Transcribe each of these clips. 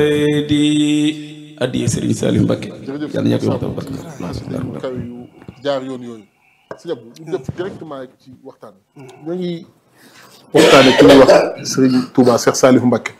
di addiye Serigne Saliou Mbacké jërëjëf yàlla ñàkk waxtaan barke yu kaw yu jaar yoon yooyu si ñëpp ñu def directement ci waxtaan ñoo ngi waxtaane ki ñuy wax Serigne Touba Cheikh Saliou Mbacké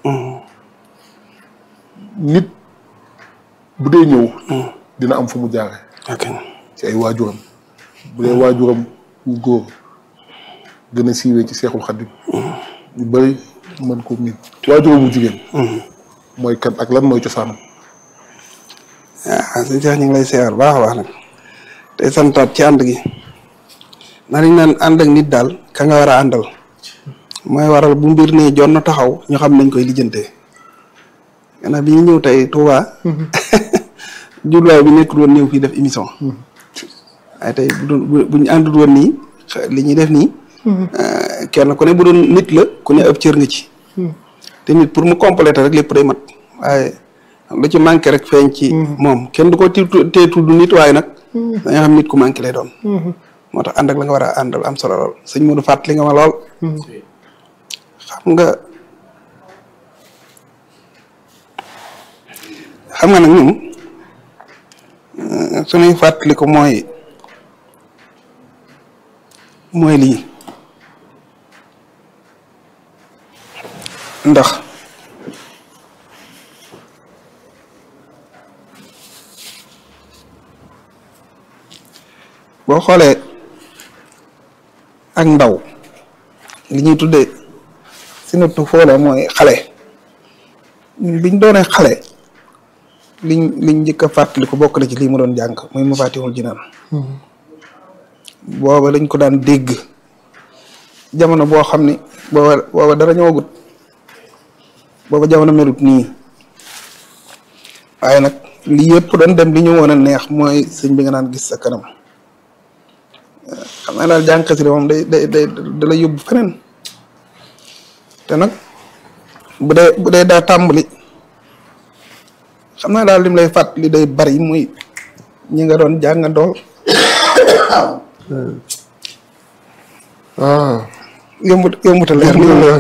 nit bu dee ñëw dina am fu mu jaare ok ci ay waajuram bu dee waajuram wu góor gën a siiwee ci Seexul Xadim ñu bëri mën ko miin waajuram wu jigéen mooy kan ak lan mooy cosaanam ah sëñ Cheikh ñu ngi lay seer baax a baax nag tey santaat ci ànd gi naa dañ naan ànd ak nit daal ka nga war a àndal mooy waral bu mbir nee jon na taxaw ñu xam nañ koy lijjantee gannaaw bi ñu ñëw tey Touba jubluwaay bi nekkul woon ñëw fii def émission waaye tey bu doon bu ñu àndul woon nii li ñuy def nii kenn ku ne bu doon nit la ku ne ab cër nga ci te nit pour mu compléter rek lépp day mat waaye lu ci manqué rek feeñ ci moom kenn du ko ti tee tudd nit waaye nag da nga xam nit ku manqué lay doon moo tax ànd ak la nga war a àndal am solo lool sëñ Modou fàttali nga ma lool xam nga xam nga nag ñun suñuy fàttali ko mooy mooy lii ndax boo xoolee ak ndaw li ñuy tuddee si nattu foole mooy xale ñun biñ doonee xale liñ liñ njëkk a fàttali ko bokk na ci lii mu doon jàng muy mu fàttihul jinaan booba lañ ko daan dégg jamono boo xam ni booba booba dara ñëwagut booba jamono melut nii waaye nag li yëpp doon dem li ñu woon a neex mooy sëñ bi nga naan gis sa kanam xam naa daal jàng xasida moom day day day da la yóbbu feneen te nag bu dee bu dee daa tàmbali xam naa daal lim lay fàttali day bari muy ñi nga doon jàngandool ah yombut yombut a leer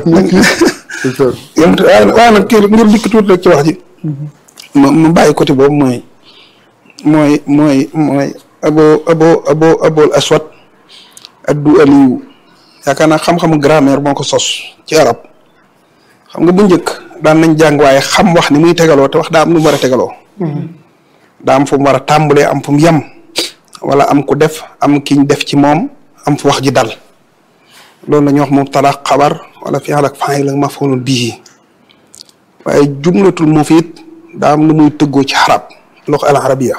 yombut waaye waaye nag kii ngir dikk tuuti rek ci wax ji ma ma bàyyi côté boobu mooy mooy mooy mooy abo abo abo abol aswad addu aliyu yaakaar naa xam-xamu grammaire moo ko sos ci arab xam nga bu njëkk daan nañ jàng waaye xam wax ni muy tegaloo te wax daa am nu mu war a tegaloo daa am fu mu war a tàmbalee am fu mu yem wala am ku def am kiñ def ci moom am fu wax ji dal loolu la ñuy wax mubtada xabar wala fi'l ak fa'il ak maf'ulun bihi waaye jumlatul mufiid daa am nu muy tëggoo ci xarab loxo al arabiya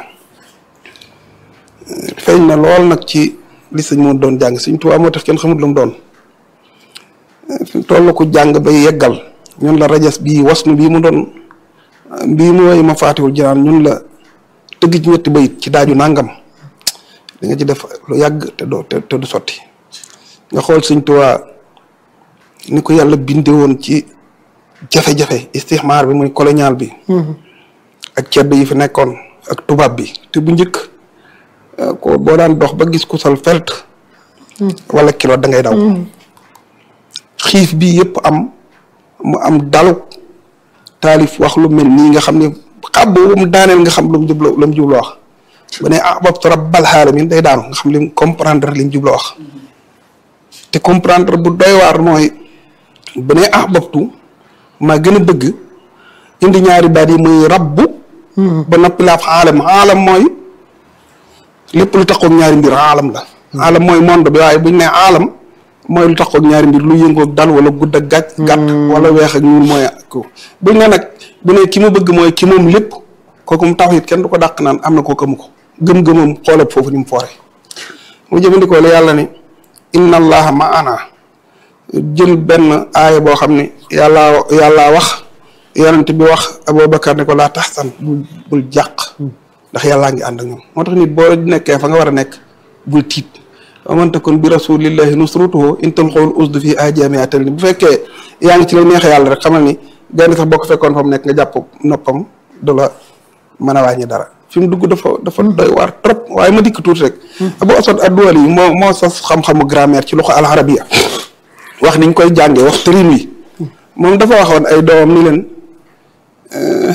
feeñ na lool nag ci li sëñ moo doon jàng suñ tubaab moo tax kenn xamut lu mu doon fi toll ko jàng ba yeggal ñun la rajas bii wasnu bii mu doon bii mu woy ma faatiwul jinaan ñun la tëgg ci ñetti bayit ci daaju nangam di nga ci def lu yàgg te doo te du sotti nga xool suñ tubaab ni ko yàlla binde woon ci jafe-jafe istixmaar bi muy colonial bi ak cedd yi fi nekkoon ak tubaab bi te bu njëkk ko boo daan dox ba gis ku sol felt wala kilo da ngay daw xiif bi yëpp am mu am dalu taalif wax lu mel nii nga xam ne xab boobu mu daaneel nga xam lu mu jublu lu mu jublu wax bu ne ahbabtu rabbal alamin day daanu nga xam lim comprendre li mu jublu wax te comprendre bu doy waar mooy bu ne ahbabtu maa gën a bëgg indi ñaari baat yi muy rabbu ba noppi laaf aalam aalam mooy lépp lu taxoog ñaari mbir aalam la aalam mooy monde bi waaye buñ ne aalam mooy lu taxoog ñaari mbir lu yëngoog dal wala gudd ak gàtt gàtt wala weex ak ñuul mooy ko buñ ne nag bu ne ki mu bëgg mooy ki moom lépp kooku mu tax it kenn du ko dàq naan am na kooku amu ko gëm-gëmam xoolal foofu ni mu foore mu jëfandikoo la yàlla ne inna allaha ma ana jël benn aaya boo xam ne yàllaa yàllaa wax yonent bi wax Abubakar ne ko laa taxsan bul bul jàq ndax yàllaa ngi ànd ak ñoom moo tax nit boo nekkee fa nga war a nekk bul tiit wa man takun bi rasulillahi nusratuhu in tulqul usdu fi ajami atal ni bu fekkee yaa ngi ci la neex yàlla rek xamal ni gaynde sax boo ko fekkoon fa mu nekk nga jàpp noppam du la mën a wàññi dara fi mu dugg dafa dafa doy waar trop waaye ma dikk tuuti rek Abu Asad ad-Duwali yi moo moo sos xam-xamu grammaire ci loxo al-arabiya wax niñ koy jàngee wax tërin wi moom dafa waxoon ay doomam ni leen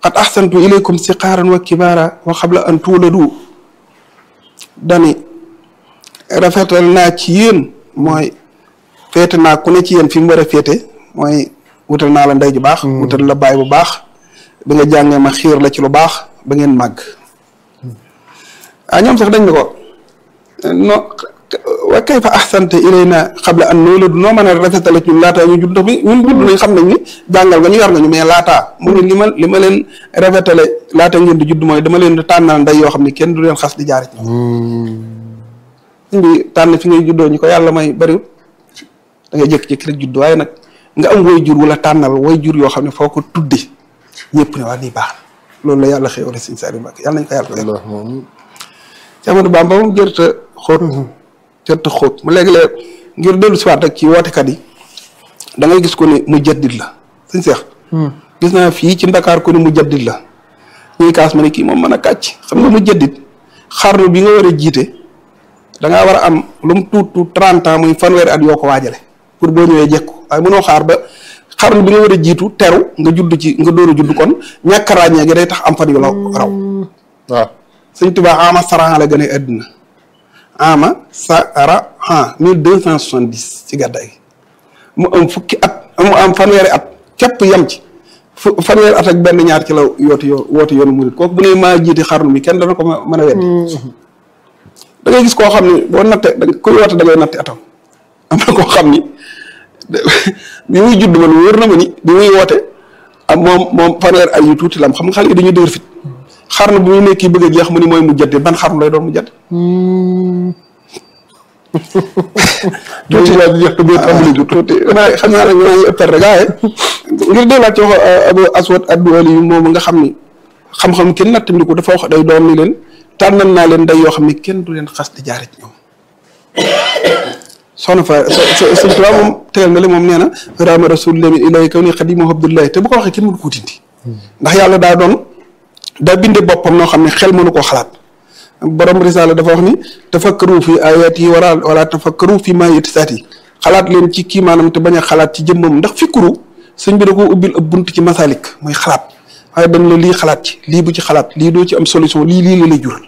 qad ahsantu ilaykum siqaaran wa kibaara wa xabla an tuuladu dani rafetal naa ci yéen mooy féete naa ku ne ci yéen fi mu war a féete mooy wutal naa la ndey ju baax wutal la baay bu baax bi nga jàngee ma xiir la ci lu baax ba ngeen màgg ah ñoom sax dañ ne ko no wa kayfa ahsanta ilayna qabla an nuuladu noo mën a rafetale ci ñun laataa ñu judd ndax bi ñun judd nañ xam nañ ni jàngal nga ñu yar nga ñu mais laataa mu ne li ma li ma leen rafetale laata ngeen di judd mooy dama leen di tànnal ndey yoo xam ne kenn du leen xas di jaare ci ñoom bi tànn fi ngay juddoo ñu ko yàlla may bariwut da ngay jékki-jékki rek judd waaye nag nga am way jur wala tànnal way jur yoo xam ne foo ko tudde ñëpp ne waa lii baax na loolu la yàlla xéwale Sëñ Saliou Mbacké yàlla nañ ko yàlla Allah moom ci Amadou Bamba moom jërta xóot jërta xóot mu léegi-léeg ngir dellu si waat rek ci wootekat yi da ngay gis ko ni mu jaddit la sëñ Seex gis naa fii ci Ndakaar ko ni mu jaddit la ñuy kaas ma ne kii moom mën a kàcc xam nga mu jaddit xarnu bi nga war a jiite da ngaa war a am lu mu tuut tuut trente ans muy fanweeri at yoo ko waajale pour boo ñëwee jekku waaye mënoo xaar ba xarnu bi nga war a jiitu teru nga judd ci nga door a judd kon ñàkk a ràññee gi day tax am fan yu la raw waaw sëñ Tuubaa ama saran la gën a àddina ama sara han mille deux cent soixante dix ci gàddaay gi mu am fukki at mu am fanweeri at képp yam ci fu fanweeri at ak benn ñaar ci la yooti yoo wooti yoonu murit kooku bu ne maa jiiti xarnu mi kenn dana ko mën a weddi da ngay gis koo xam ne boo natte da kuy woote da ngay natte atam am na koo xam ni bi muy judd man wóor na ma ni bi muy woote am moom moom fanweer ay yu tuuti la am xam nga xale yi dañuy dëgër fit xarnu bi muy nekk bëgg a jeex mu ni mooy mu jaddi ban xarnu lay doon mu jadd tuuti laa jeex te boo tàmbali jur tuuti maa xam naa nag maa ngi ëppal rek waaye ngir delluwaat ci wax Abu Aswad ad-Duwali yu moom nga xam ni xam-xam kenn nattandi ko dafa wax day doon ni leen tànnal naa leen day yoo xam ne kenn du leen xas di jaare ci ñoom soxna fa sëñ Tuubaa moom tegal na le moom nee na raama rasulillahi min ilahi kaw ni xadimu abdullahi te bu ko waxee kenn mënu ko dindi ndax yàlla daa doon daa binde boppam noo xam ne xel mënu koo xalaat borom risaala dafa wax ni tafakkaru fi ayat yi wala wala tafakkaru fi maa yetisaat yi xalaat leen ci kii maanaam te bañ a xalaat ci jëmmam ndax fikkuru sëñ bi da koo ubbil ab bunt ci masalik mooy xalaat waaye dañ la lii xalaat ci lii bu ci xalaat lii doo ci am solution lii lii la lay jural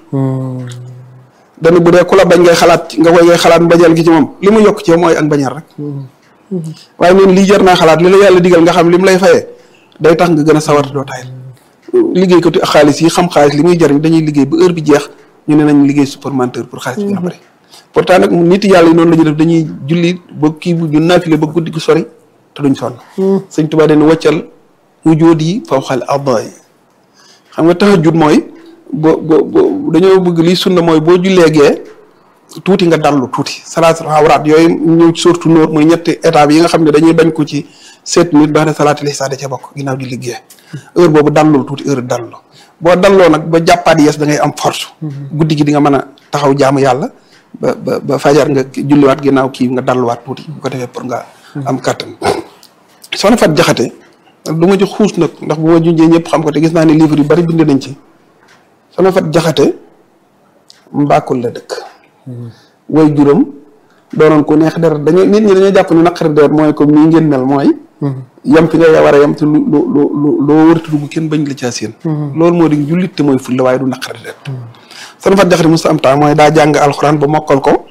dana bu dee ku la bañ ngay xalaat nga koy ngay xalaat mbañal gi ci moom li mu yokk ci yow mooy ak mbañal rek waaye ñun lii jar naa xalaat li la yàlla digal nga xam li mu lay fayee day tax nga gën a sawar doo tayal liggéey ko xaalis yi xam xaalis li muy jariñ dañuy liggéey ba heure bi jeex ñu ne nañ liggéey supplémentaire pour xaalis bi gën a bëri pourtant nag nit yàlla yi noonu la ñuy def dañuy julli ba kii bu ñu naafile ba guddi gu sori te duñ sonn sëñ Tuubaa dañ waccal mu jóot yi faw xal adda yi xam nga tahajjud mooy bo bo bo dañoo bëgg liy sunna mooy boo jullee gee tuuti nga dallu tuuti salaatul awraat yooyu ñëw ci surtout nóor mooy ñetti étape yi nga xam ne dañuy bañ ko ci sept minutes baax na salaatul isha da ca bokk ginnaaw julli gee heure boobu dallul tuuti heure dallu boo dalloo nag ba jàppaat yees da ngay am force guddi gi di nga mën a taxaw jaamu yàlla ba ba ba fajar nga julliwaat ginnaaw kii nga dalluwaat tuuti bu ko defee pour nga am kàttan soxna Fat Jaxate du ma ci xuus nag ndax bu ma junjee ñëpp xam ko te gis naa ne livre yu bari bind nañ ci soxna Fat Jaxate mbàkkul la dëkk way juróom doonoon ku neex deret dañoo nit ñi dañoo jàpp ni naqari deret mooy comme nii ngeen mel mooy yam fi nga war a yam te lu lu lu lu loo wërti dugg kenn bañ la caa seen loolu moo di jullit te mooy fulla waaye du naqari deret soxna Fat Jaxate musta am temps mooy daa jàng alxuraan ba mokkal ko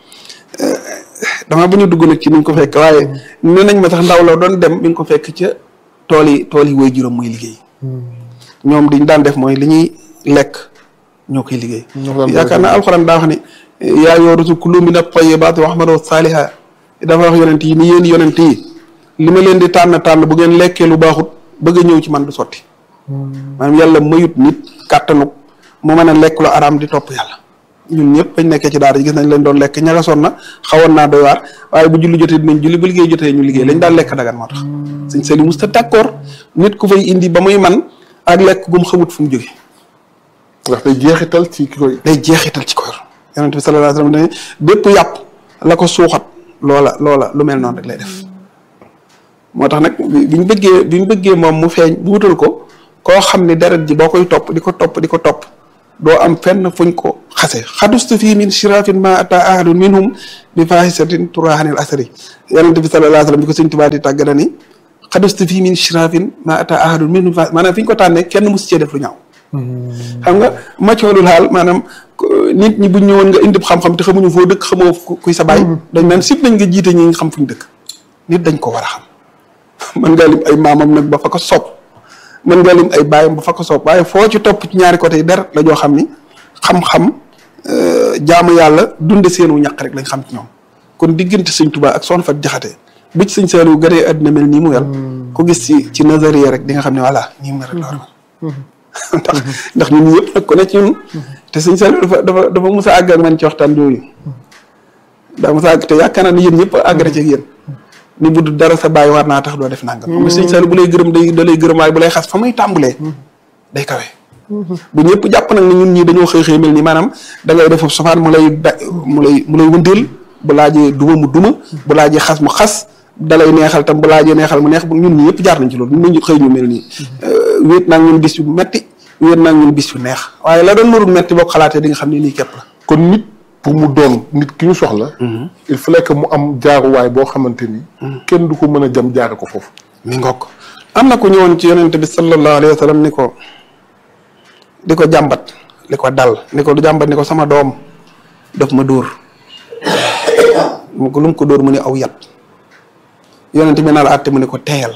dama bu ñu dugg nag ci niñ ko fekk waaye ne nañ ma sax ndaw la doon dem mi ngi ko fekk ca tool yi tool yi way juróom muy liggéey ñoom diñ daan def mooy li ñuy lekk ñoo koy liggéey yaakaar naa alxuraan daa wax ne yaa yoo rusul kulu mina tayyibaati wa ahmadu saaliha dafa wax yonent yi ni yéen yonent yi li ma leen di tànn tànn bu ngeen lekkee lu baaxut bëgg a ñëw ci man du sotti maanaam yàlla mayut nit kàttanuk mu mën a lekk lu araam di topp yàlla ñun ñëpp bañ nekkee ci daara ji gis nañ leen doon lekk ñagasoon na xawoon naa doy waar waaye bu julli jotee dinañ julli bu liggéey jotee ñu liggéey lañ daan lekk dagan moo tax sëñ Saliou musta d'accord nit ku fay indi ba muy man ak lekk gum xamut fu mu jóge ndax day jeexital ci ki koy day jeexital ci koor yonent bi sallallahu alayhi wasallam ne bépp yàpp la ko suuxat loola loola lu mel noonu rek lay def moo tax nag bi ñu bëggee bi ñu bëggee moom mu feeñ bu wutal ko koo xam ne deret ji boo koy topp di ko topp di ko topp doo am fenn fuñ ko xase xadustu fii min shirafin ma ata ahadun minhum bi fahisatin turahanil asari yonent bi sallallahu alayhi wasallam bi ko sëñ Tuubaa di tàgg na ni xadustu fii min shirafin ma ata ahadun min maanaam fi ñu ko tànnee kenn mosu cee def lu ñaaw xam nga maccoolul xaal maanaam nit ñi buñ ñëwoon nga indi xam-xam te xamuñu foo dëkk xamoo kuy sa baay dañ naan sib nañ nga jiite ñi nga xam fuñ dëkk nit dañ ko war a xam mën ngaa lim ay maamam nag ba fa ko soob mën ngaa lim ay baayam ba fa ko soob waaye foo ci topp ci ñaari côté yi dara la joo xam ni xam-xam jaamu yàlla dunde seenu ñaq rek lañ xam ci ñoom kon diggante sëñ Tuubaa ak Soxna Fat Jaxate bu ci sëñ Saliou gënee àddina mel nii mu mel ku gis ci ci nazariya rek di nga xam ne voilà nii mu mel rek la war a mel ndax ndax ñun ñëpp nag ku ne ci ñun te sëñ Saliou dafa dafa dafa mos a àgg ak man ci waxtaan yooyu daa mos a àgg te yaakaar naa ne yéen ñëpp àgg na ci ak yéen ni bu du dara sa bàyyi war naa tax doo def nangam. xam nga sëñ Saliou bu lay gërëm day da lay gërëm waaye bu lay xas fa muy tàmbalee. day kawe. bu ñëpp jàpp nag ne ñun ñii dañoo xëy xëy mel ni maanaam da ngay def sofaan mu lay da mu lay mu lay wëndeel bu laajee duma mu duma bu laajee xas mu xas da lay neexal tam bu laajee neexal mu neex ñun ñi yëpp jaar nañ ci loolu ñun ñu xëy ñu mel nii. wéet naa ñun bis yu metti wéet naa ñun bis yu neex waaye la doon narul metti boo ko xalaatee di nga xam ne nii képp la. kon nit pour mu doon nit ki ñu soxla. il fallait que mu am jaaruwaay boo xamante ni. kenn du ko mën a jam jaare ko foofu. mi ngokk am na ku ñëwoon ci yonente bi sallallahu alayhi wa sallam ni ko di ko jàmbat li ko dal ni ko du jàmbat ni ko sama doom daf ma dóor mu ko lu mu ko dóor mu ne aw yat yonente bi na la àtte mu ne ko teeyal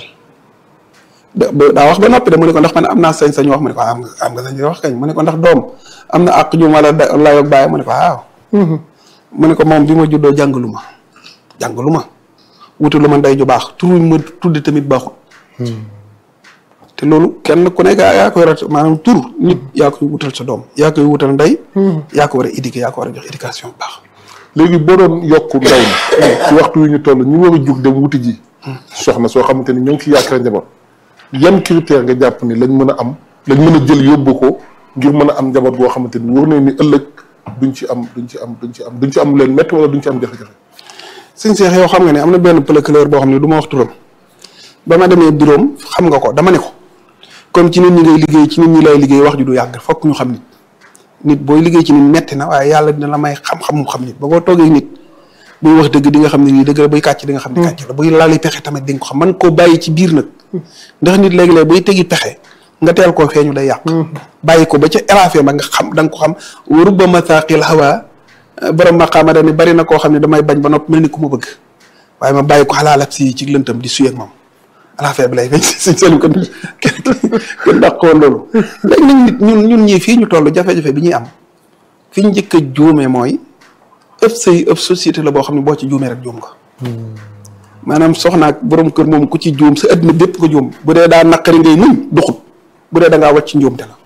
daa wax ba noppi de mu ne ko ndax man am naa sañ-sañ wax mu ne ko am nga am nga sañ wax kañ mu ne ko ndax doom am na àq ju ma la layoog bàyyi mu ne ko waaw mu ne ko moom bi ma juddoo jàngalu ma jàngalu ma wutalu ma ndey ju baax tur ma tudde tamit baaxul te loolu kenn ku nekk yaa koy rat maanaam tur nit yaa koy wutal sa doom yaa koy wutal ndey yaa ko war a éduquer yaa ko war a jox éducation bu baax léegi boo doon yokk ndaw ñi ci waxtu wi ñu toll ñu war a jug dem wuti ji soxna soo xamante ni ñoo ngi ci yaakaar njaboot yan critère nga jàpp ni lañ mën a am lañ mën a jël yóbbu ko ngir mën a am njaboot boo xamante ni wóor nañ ni ëllëg duñ ci am duñ ci am duñ ci am duñ ci am leen métti wala duñ ci am jafe-jafe sëñ Seex yow xam nga ne am na benn procureur boo xam ne du ma wax turam ba ma demee bureau xam nga ko dama ne ko comme ci nit ñi ngay liggéey ci nit ñi lay liggéey wax ju du yàgg fokk ñu xam nit nit booy liggéey ci nit metti na waaye yàlla dina la may xam-xam mu xam nit ba boo toogee nit buy wax dëgg di nga xam ne nii dëgg la buy kàcc di nga xam ne kàcc la buy lali pexe tamit di nga ko xam man koo bàyyi ci biir nag ndax nit léegi-léeg buy tegi pexe nga teel koo feeñu day yàq bàyyi ko ba ca érafé ba nga xam da nga ko xam warubba masaqil hawa borom maqaama dani bari na koo xam ne damay bañ ba nopp mel ni ku ma bëgg waaye ma bàyyi ko xalaalat si ci lëntam di suyeeg moom alaafee bi lay feeñ siñ seen ko kenn kenn dàqoon loolu léegi nag nit ñun ñun ñii fii ñu toll jafe-jafe bi ñuy am fi ñu njëkk a juumee mooy ëpp sëy ëpp société la boo xam ne boo ci juumee rek juum nga maanaam soxna ak borom kër moom ku ci juum sa adduna bépp ko juum bu dee daa naqari ngay muñ duxut bu dee da ngaa wàcc njuumte la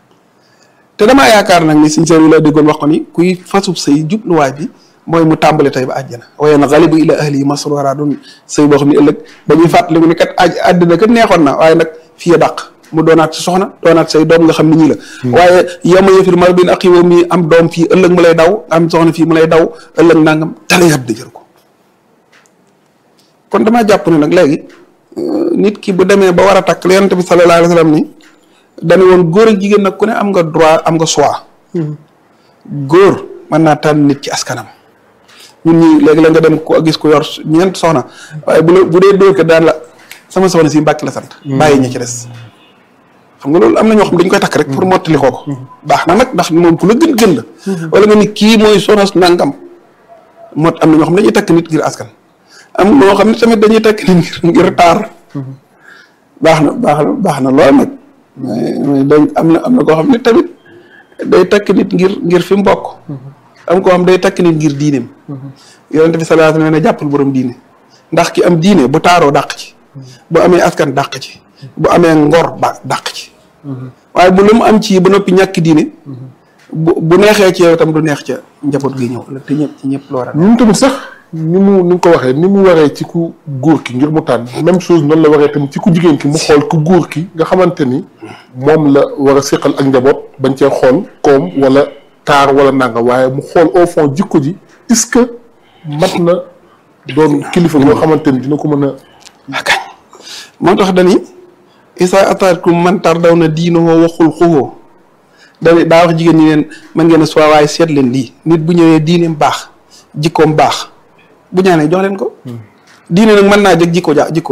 te damaa yaakaar nag ni siñ seen la déggoon wax ko ni kuy fasub sëy jubluwaay bi mooy mu tàmbali tey ba àjjana waaye na xalibu ila ahli yi masrora doon sëy boo xam ne ëllëg dañuy fàttaliku ni kat aj àddina kat neexoon na waaye nag fii a dàq mu doonaat si soxna doonaat say doom nga xam ne ñii la waaye yama yëfir mar bin ak yow mi am doom fii ëllëg mu lay daw am soxna fii mu lay daw ëllëg nangam dala yàb da jër ko kon damaa jàpp ne nag léegi nit ki bu demee ba war a takk la yonent bi sallallahu alayhi wa sallam ni dañu woon góor ak jigéen nag ku ne am nga droit am nga choix góor mën naa tànn nit ci askanam ñun ñii léegi la nga dem ko gis ko yor ñeent soxna waaye bu la bu dee dóor ko daan la sama soxna si mbàkki la sant bàyyi ñi ci des xam nga loolu am na ñoo xam dañ koy takk rek pour mottali koo ko baax na nag ndax moom ku la gën gën la wala nga ni kii mooy soxna nangam mot am na ñoo xam dañuy takk nit ngir askan am ñoo xam ne tamit dañuy takk nit ngir ngir taar baax na baax na baax na lool nag mais dañ am na am na koo xam ne tamit day takk nit ngir ngir fi mu bokk am koo xam day takk nit ngir diineem yonente bi sallallahu alayhi wa sallam ne jàppal borom diine ndax ki am diine bu taaroo dàq ci bu amee askan dàq ci bu amee ngor ba dàq ci waaye bu lu mu am ci ba noppi ñàkk diine bu bu neexee ci yow itam du neex ca njaboot gi ñëw la te ñëpp ci ñëpp loo ñun tamit sax ni mu ni nga ko waxee ni mu waree ci ku góor ki ngir mu tànn même chose noonu la waree tamit ci ku jigéen ki mu xool ku góor ki nga xamante ni moom la war a séqal ak njaboot bañ cee xool koom wala taar wala nanga waaye mu xool au fond jikko ji est-ce que mat na doon kilifa boo xamante ni dina ko mën a akañ moo tax dani isa ataatkum man tardaw na diinoo waxul xuwoo dani daa wax jigéen ñi leen man ngeen a soi waaye seet leen lii nit bu ñëwee diineem baax jikkoom baax bu ñaanee jox leen ko diine nag mën naa jëg jikko ja jikko